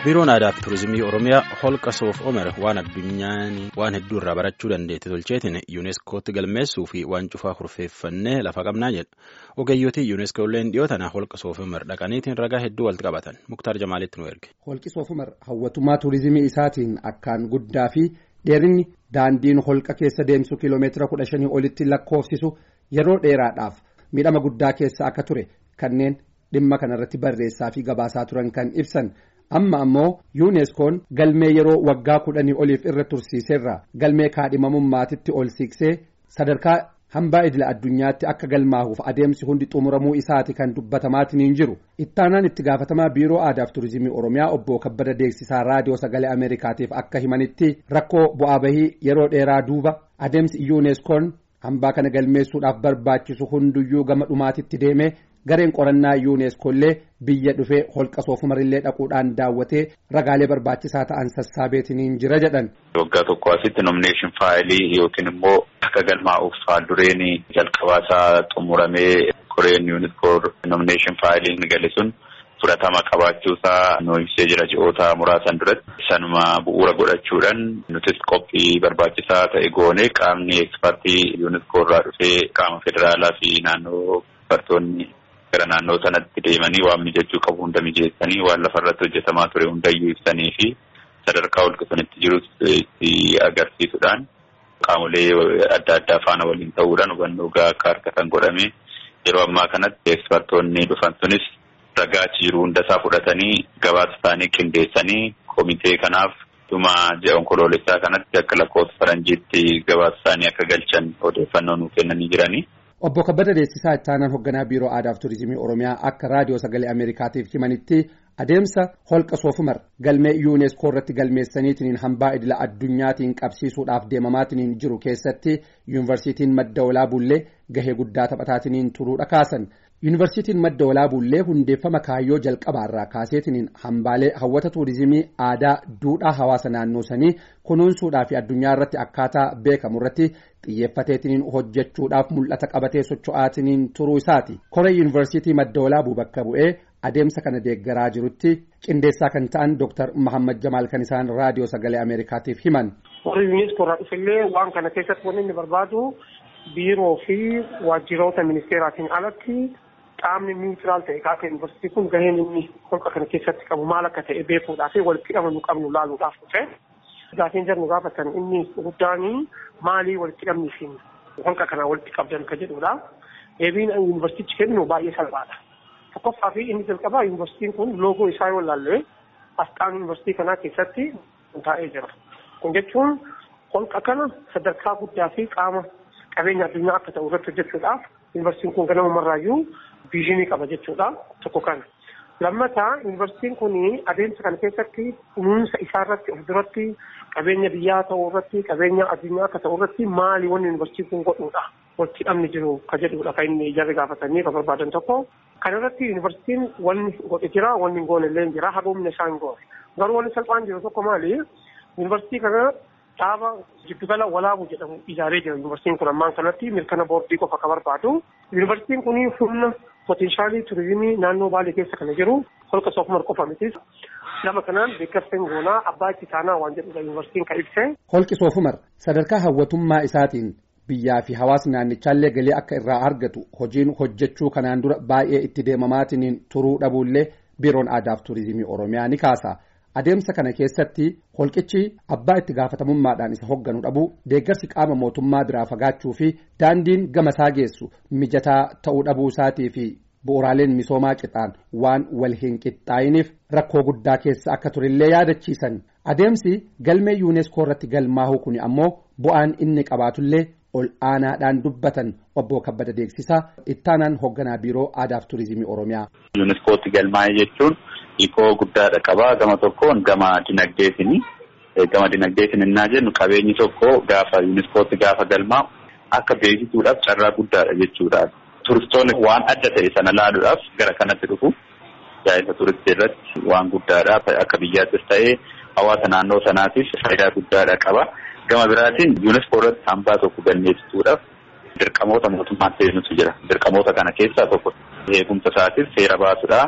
biiroon aadaa fi turizimii oromiyaa holqa soof omer waan addunyaan waan hedduu irraa barachuu dandeette tolcheetiin yuuneeskootti galmeessuu fi waan cufaa kurfeeffannee lafa qabnaa jedha ogeeyyotii yuuneeskoolleen dhiyoo tana holqa soof omer dhaqaniitiin ragaa hedduu walitti qabatan muktaar jamaalitti nu erge. holqi soof omer hawwatummaa turizimii isaatiin akkaan guddaa fi dheerinni daandiin holqa keessa deemsu kiiloomeetira kudha shanii olitti lakkoofsisu yeroo dheeraadhaaf miidhama guddaa keessa akka ture kanneen dhimma kanarratti barreessaa fi gabaasaa turan kan ibsan. amma ammoo yuuneskoon galmee yeroo waggaa kudhanii oliif irra tursiiseerra galmee kaadhimamummaatitti ol siiqsee sadarkaa hambaa idila addunyaatti akka galmaahuuf adeemsi hundi xumuramuu isaati kan dubbatamaatiin jiru ittaanaan itti gaafatamaa biiroo aadaaf turizimii oromiyaa obbo kabbada deeksisaa raadiyoo sagalee ameerikaatiif akka himanitti rakkoo bu'aa bahii yeroo dheeraa duuba adeemsi yuuneskoon hambaa kana galmeessuudhaaf barbaachisu hunduyyuu gama dhumaatitti deemee. gareen qorannaa yuuneskoollee biyya dhufee holqa soofumarillee dhaquudhaan daawwatee ragaalee barbaachisaa ta'an sassaabeetiniin jira jedhan. waggaa tokko asitti nomineeshin faayilii yookiin immoo akka galmaa'uuf haaldureen jalqabaasaa xumuramee koreen yuuniskoor nomineeshin faayiliin gale sun fudhatama qabaachuusaa nu ibsee jira ji'oota muraasan duratti sanuma bu'uura godhachuudhaan nutis qophii barbaachisaa ta'e goone qaamni ekspertii yuuniskoorraa dhufee qaama federaalaa fi naannoo bartoonni. gara naannoo sanatti deemanii waan mijachuu qabu hunda mijeessanii waan lafa irratti hojjetamaa ture hundayyuu ibsanii fi sadarkaa holqa sanitti jirus itti agarsiisuudhaan qaamolee adda addaa faana waliin ta'uudhaan hubannoo gahaa akka argatan godhame yeroo ammaa kanatti ekspertoonni dhufan sunis ragaa jiru hundasaa fudhatanii gabaasa isaanii qindeessanii komitee kanaaf dhuma ji'a onkoloolessaa kanatti akka lakkoofsa faranjiitti gabaasa isaanii akka galchan odeeffannoo nuuf kennanii jiranii. Obbo Kabbada Deessisaa ittaanaan hoogganaa biiroo aadaaf turizimii Oromiyaa akka raadiyoo sagalee Ameerikaatiif himanitti adeemsa holqa soofumar galmee yuuneeskoo irratti galmeessaniitiin hambaa idila addunyaatiin qabsiisuudhaaf deemamaatiin jiru keessatti yuunivarsiitiin madda walaabullee gahee guddaa taphataatiin turuudha kaasan. yuunivarsiitiin madda walaabullee hundeeffama kaayyoo jalqabaarraa kaaseetiin hambaalee hawwata tuurizimii aadaa duudhaa hawaasa naannoo sanii kunuunsuudhaa fi addunyaa irratti akkaataa beekamu irratti xiyyeeffateetiin hojjechuudhaaf mul'ata qabatee socho'aatiin turuu isaati koree yuunivarsiitii madda walaabuu bakka bu'ee adeemsa kana deeggaraa jirutti qindeessaa kan ta'an dooktar Mahammad Jamaal kan isaan raadiyoo sagalee Ameerikaatiif himan. Warri yuuniskoo irraa dhufillee waan kana keessatti wanni inni barbaadu biiroo fi waajjiroota ministeeraatiin alatti qaamni niwutiraal ta'e kaasa yuunivarsiitii kun gaheen inni holqa kana keessatti qabu maal akka ta'e beekuudhaa fi walitti qabnu qabnu laaluudhaaf dhufe. Gaafiin jarnu gaafatan inni guddaan maalii walitti qabnii fi holqa kana walitti qabdan ka jedhudha. Deebiin yuunivarsiitichi kennu baay'ee salphaadha. Tokkoffaa fi inni jalqabaa yuunivarsiitiin kun loogoo isaa yoo ilaalle asxaan yuunivarsiitii kanaa keessatti taa'ee jira. Kun jechuun holqa kana sadarkaa guddaa fi qaama qabeenya addunyaa akka ta'u irratti hojjechuudhaaf yuunivarsiitiin kun ganamumarraayyuu viizinii qaba jechuudha tokko kana. Lammataa yuunivarsiitiin kun adeemsa kana keessatti kunuunsa isaa irratti of duratti qabeenya biyyaa ta'uu irratti qabeenya addunyaa akka ta'u irratti maali wanni yuunivarsiitiin kun godhuudha. Walitti hidhamni jiru ka jedhudha kan inni jarri gaafatanii kan barbaadan tokko. Kana irratti yuunivarsiitiin wanni godhe jira wanni hin goone illee jira haga humna isaa hin goone. Garuu wanni salphaan jiru tokko maali yuunivarsiitii kana dhaaba jiddugala walaabuu jedhamu ijaaree jira yuunivarsiitiin kun ammaan kanatti mirkana boordii qofa ka barbaadu. Yuunivarsiitiin kun humna poteenshaalii turizimii naannoo baalee keessa kana jiru holqa soofumar qofa mitis. Lama kanaan beeksisaan goonaa abbaa itti taanaa waan jedhudha yuunivarsiitiin kan ibse. Holqi soofumar sadarkaa hawwatummaa isaatiin biyyaa fi hawaasni naannichaallee galii akka irraa argatu hojiin hojjechuu kanaan dura baay'ee itti deemamaatiin turuu dhabuullee biiroon aadaaf turizimii oromiyaa ni kaasa. adeemsa kana keessatti holqichi abbaa itti gaafatamummaadhaan isa hogganu dhabu deeggarsi qaama mootummaa biraa fagaachuu fi daandiin gamasaa geessu mijataa ta'uu dhabuu isaatii fi bu'uuraaleen misoomaa qixaan waan wal hin qixxaa'iniif rakkoo guddaa keessa akka turillee yaadachiisan adeemsi galmee yuuneeskoo irratti galmaahuu kun ammoo bu'aan inni qabaatullee ol aanaadhaan dubbatan obbo kabbada deeksisaa ittaanaan hoogganaa biiroo aadaaf turizimii oromiyaa. yuuniskootti galmaa'e jechuun. Hiikoo guddaadha qabaa gama tokkoon gama dinagdeetiin gama dinagdeetiin innaa jennu qabeenyi tokko gaafa yuuniskootti gaafa galmaa'u akka beeksisuudhaaf carraa guddaadha jechuudha. Turistoonni waan adda ta'e sana laaluudhaaf gara kanatti dhufu yaa'insa turistii irratti waan guddaadha akka biyyaattis ta'ee hawaasa naannoo sanaatiif faayidaa guddaadha qaba. Gama biraatiin yuuniskoo irratti hambaa tokko galmeessituudhaaf dirqamoota mootummaan seenutu jira. Dirqamoota kana keessaa tokko eegumsa isaatiif seera baasudha.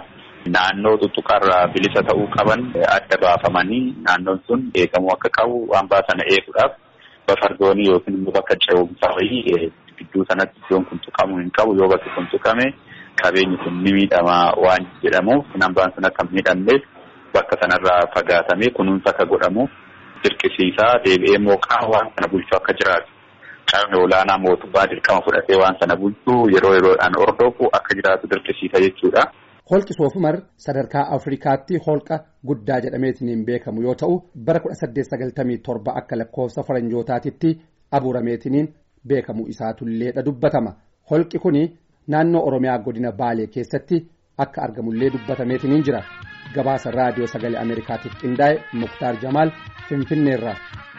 naannoo tuttuqarraa bilisa ta'uu qaban adda baafamanii naannoon sun eegamuu akka qabu hambaa sana eeguudhaaf bafardoonii yookiin immoo bakka ce'umsaa wayii gidduu sanatti iddoon kun tuqamuu hin qabu yoo bakki kun tuqame qabeenyi kun ni miidhama waan jedhamuuf hambaan sun akka miidhamneef bakka sanarraa fagaatamee kunuunsa akka godhamu dirqisiisaa deebi'ee mooqaa waan sana bulchuu akka jiraatu qaamni olaanaa mootummaa dirqama fudhatee waan sana bulchuu yeroo yeroodhaan hordofu akka jiraatu dirqisiisa jechuudha. Holqi Soofumar sadarkaa Afrikaatti holqa guddaa jedhameetiin beekamu yoo ta'u bara 1897 akka lakkoofsa faranjootaatitti abuurameetiin beekamu isaatulleedha dubbatama. Holqi kuni naannoo Oromiyaa godina Baalee keessatti akka argamullee dubbatameetiin jira. Gabaasa raadiyoo sagalee Ameerikaatiif qindaa'e Muktaar Jamaal Finfinneerraa.